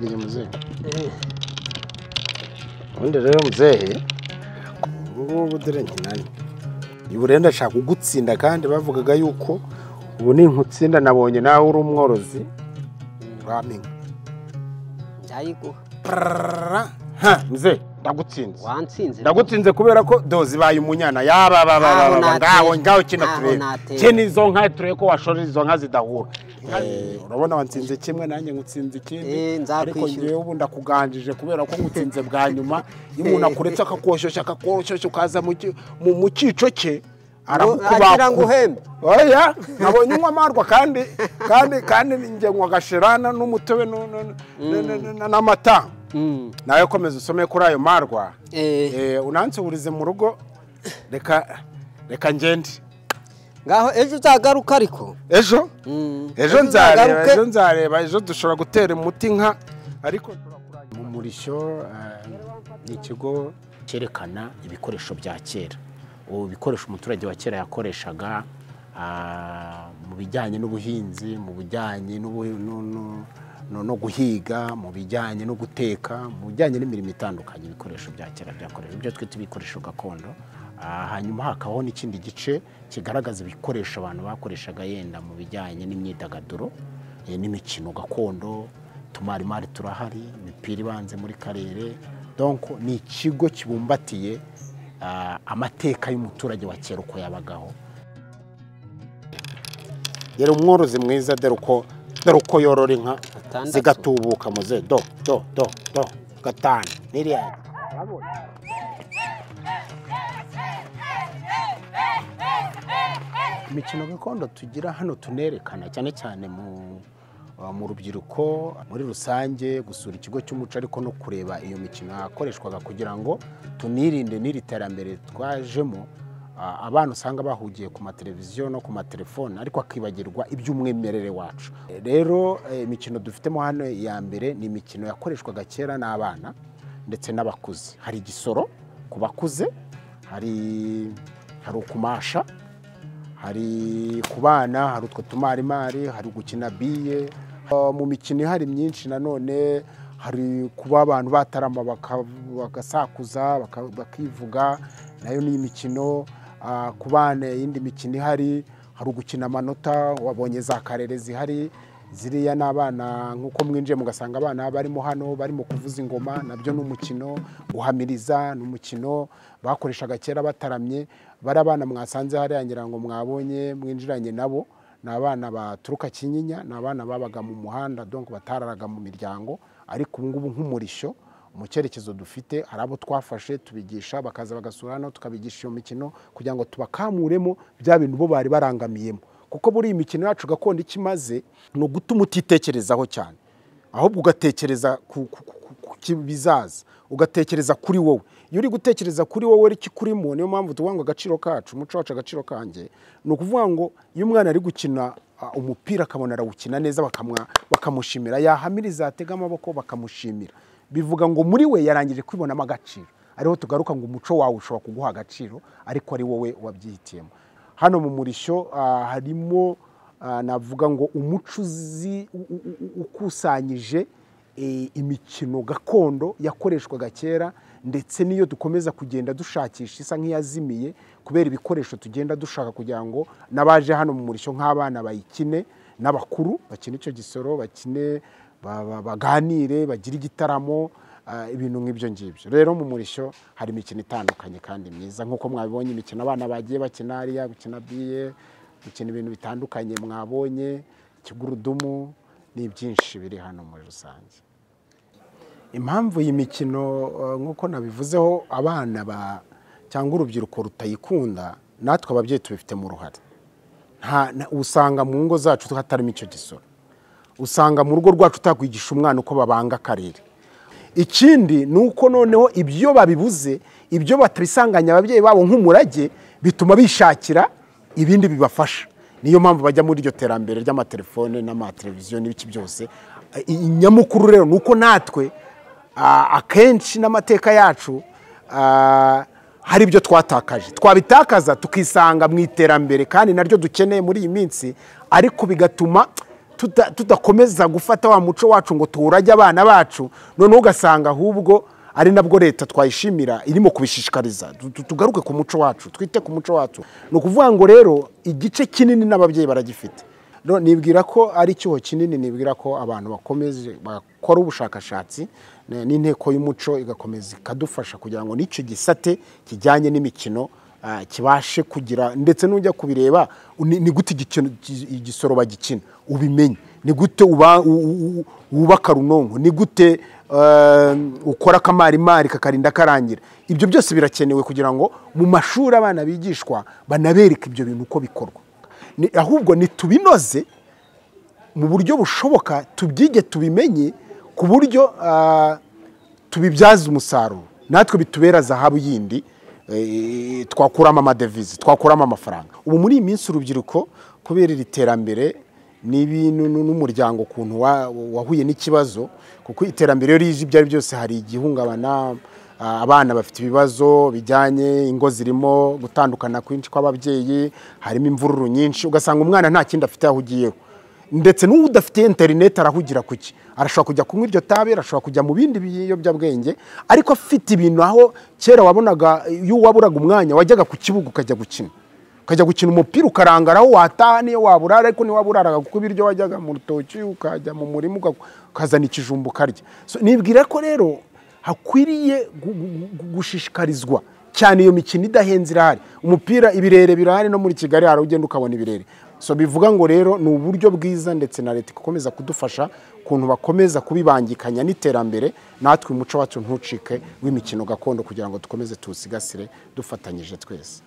Ndiye mzee. Ubundi rero mzee ubungubu dore nkinani ubu rero ndashaka kugutsinda kandi bavugaga yuko ubu ni nkutsinda nabonye nawe uri umworozi uramenya Ndayiguha. Prrrra. ha mzee ndagutsinze Wantsinze. ndagutsinze kubera ko dozi ibaye umunyana yaba baba Ntaho baba nateye. ngaho ngaho kina Ntaho turebe nateye. kene izo nka turebe ko washorera izo nka zidahura urabona watsinze kimwe nanjye ngutsinze ikindi Eh, ariko nzakwishyura. ngewe ubu ndakuganjije kubera ko ngutsinze bwa nyuma iyo umuntu akuretse akakoshyushya akakoshyushya ukaza mu ki- mu- mu cyico cye agira ngo uhembe. oya nabonye unywa amarwa kandi kandi kandi njye nywa agashirana n'umutobe nu- nu- nu- nu- nu- n'amata Mm. nawe komeza usome kuri ayo marwa Eh. Eh, unansubirize mu rugo reka reka ngende Ngaho ejo uzagaruka ariko. ejo Mm. ejo nzareba uzagaruke. ejo nzareba ejo dushobora gutera umuti nka ariko turakurangiza. mu murishyo eh, ni ikigo cyerekana ibikoresho bya kera ubu bikoresho umuturage wa kera yakoreshaga ah, mu bijyanye n'ubuhinzi mu bijyanye n'ubu- nu- nu- nu- no guhiga mu bijyanye no guteka mu bijyanye n'imirimo itandukanye ibikoresho bya kera byakoresha ibyo twita ibikoresho gakondo Ah, hanyuma hakabaho n'ikindi gice kigaragaza ibikoresho abantu bakoreshaga yenda mu bijyanye n'imyidagaduro eh, n'imikino gakondo tumarimari turahari imipira ibanze muri karere donko ni ikigo kibumbatiye ah, amateka y'umuturage wa kera uko yabagaho yari umworozi mwiza dore uko dore uko yorora inka Atandatu. zigatubuka muze do do do do gatanu n'iriya imikino gakondo tugira hano tunerekana cyane cyane mu ah, mu rubyiruko muri rusange gusura ikigo cy'umuco ariko no kureba iyo mikino yakoreshwaga kugira ngo tunirinde n'iri terambere twajemo ah, abana usanga bahugiye ku mateleviziyo no ku matelefone ariko akibagirwa iby'umwimerere wacu rero eh, imikino dufitemo hano iya mbere ni imikino yakoreshwaga kera n'abana ndetse n'abakuze hari igisoro ku bakuze hari hari ukumasha hari ku bana hari utwo tumarimari hari gukina biye Uh, mu mikino ihari myinshi nanone hari kuba abantu batarama baka- bagasakuza baka- bakivuga nayo ni imikino Uh, ku bana iyindi mikino ihari hari ugukina amanota wabonye za karere zihari ziriya ni abana nk'uko mwinjiye mugasanga abana barimo hano barimo kuvuza ingoma nabyo ni umukino guhamiriza ni umukino bakoreshaga kera bataramye bari abana mwasanze hariya ngira ngo mwabonye mwinjiranye nabo ni abana baturuka kinyinya ni abana babaga mu muhanda donc batararaga mu miryango ariko ubu ngubu nk'umurishyo mu cyerekezo dufite hari abo twafashe tubigisha bakaza bagasura hano tukabigisha iyo mikino kugira ngo tubakamuremo bya bintu bo bari barangamiyemo kuko buri iyi mikino yacu gakondo icyo imaze ni ugutuma utitekerezaho cyane ahubwo ugatekereza ku ku- ku- ku- ku bizaza ugatekereza kuri wowe iyo uri gutekereza kuri wowe ari ikikurimo niyo mpamvu tuvuga ngo agaciro kacu umuco wacu agaciro kanjye ni ukuvuga ngo iyo umwana ari gukina ah, umupira akabona arawukina neza bakamwa- bakamushimira yahamiriza yatega amaboko bakamushimira bivuga ngo muri we yarangije kwibonamo agaciro ariho tugaruka ngo umuco wawe ushobora kuguha agaciro ariko ari wowe wabyihitiyemo hano mu murishyo ah, harimo ah, navuga ngo umuco uzi u- u- u- ukusanyije eh, imikino gakondo yakoreshwaga kera ndetse n'iyo dukomeza kugenda dushakisha isa nk'iyazimiye kubera ibikoresho tugenda dushaka kugira ngo n'abaje hano mu murishyo nk'abana bayikine n'abakuru bakine icyo gisoro bakine ba- ba- baganire bagire igitaramo ah, ibintu nk'ibyo ngibyo rero mu murishyo hari imikino itandukanye kandi myiza nk'uko mwabibonye imikino abana bagiye bakina hariya gukina biye gukina ibintu bitandukanye mwabonye ikigurudumu ni byinshi biri hano muri rusange impamvu iyi mikino eh, nk'uko nabivuzeho abana ba cyangwa urubyiruko rutayikunda natwe ababyeyi tubifitemo uruhare Nta- na- usanga mu ngo zacu hatarimo icyo gisoro usanga mu rugo rwacu utakwigisha umwana uko babanga akarere ikindi ni uko noneho ibyo babibuze ibyo batabisanganya ababyeyi babo nk'umurage bituma bishakira ibindi bibafasha niyo mpamvu bajya muri iryo terambere ry'amatelefone n'amateleviziyo n'ibiki byose inyamukuru rero ni uko natwe ah, akenshi n'amateka yacu ah, hari ibyo twatakaje twabitakaza tukisanga mu iterambere kandi naryo dukeneye muri iyi minsi ariko bigatuma tuta- tudakomeza gufata wa muco wacu ngo tuwurage abana bacu noneho ugasanga ahubwo ari nabwo leta twayishimira irimo kubishishikariza Tu- tu- tugaruke ku muco wacu twite ku muco wacu ni ukuvuga ngo rero igice kinini n'ababyeyi baragifite No, nibwira ko ari icyuho kinini nibwira ko abantu bakomeje bakora ubushakashatsi ne- n'inteko y'umuco igakomeza ikadufasha kugira ngo n'icyo gisate kijyanye n'imikino ah, kibashe kugira ndetse n'ujya kubireba ni ni gute igikino- gi- igisoro bagikina ubimenye ni gute uba- u- u- u- wubaka runonko ni gute eh, ukora akamarimari kakarinda karangira ibyo byose birakenewe kugira ngo mu mashuri abana bigishwa banabereke ibyo bintu uko bikorwa Ni- ahubwo nitubinoze mu buryo bushoboka tubyige tubimenye ku buryo ah, tubibyaza umusaruro natwe bitubera zahabu yindi eh, twakuramo amadevize twakuramo amafaranga ubu muri iyi minsi urubyiruko kubera iri terambere n'ibintu nu- n'umuryango ukuntu wa- wahuye n'ikibazo kuko iterambere iyo rije ibyo ari byo byose hari igihungabana ah, abana bafite ibibazo bijyanye ingo zirimo gutandukana kwinshi kw'ababyeyi harimo imvururu nyinshi ugasanga umwana nta kindi afite ahugiyeho ndetse n'uwo udafite interineti arahugira ku ki arashobora kujya kunywa iryo tabi arashobora kujya mu bindi biyobyabwenge ariko afite ibintu aho kera wabonaga iyo waburaga umwanya wajyaga ku kibuga ukajya gukina ukajya gukina umupira ukarangara aho wataha niyo waburara ariko ntiwaburaraga kuko ibiryo wajyaga mu rutoki ukajya mu murima uka- ukazana ikijumba ukarya So, nibwira ko rero hakwiriye gu- gu- gu- gushishikarizwa cyane iyo mikino idahenze irahari umupira ibirere birahari no muri kigali hari ugenda ukabona ibirere so bivuga ngo rero ni uburyo bwiza ndetse na leta igakomeza kudufasha ukuntu bakomeza kubibangikanya n'iterambere natwe umuco wacu ntucike w'imikino gakondo kugira ngo dukomeze tuwusigasire dufatanyije twese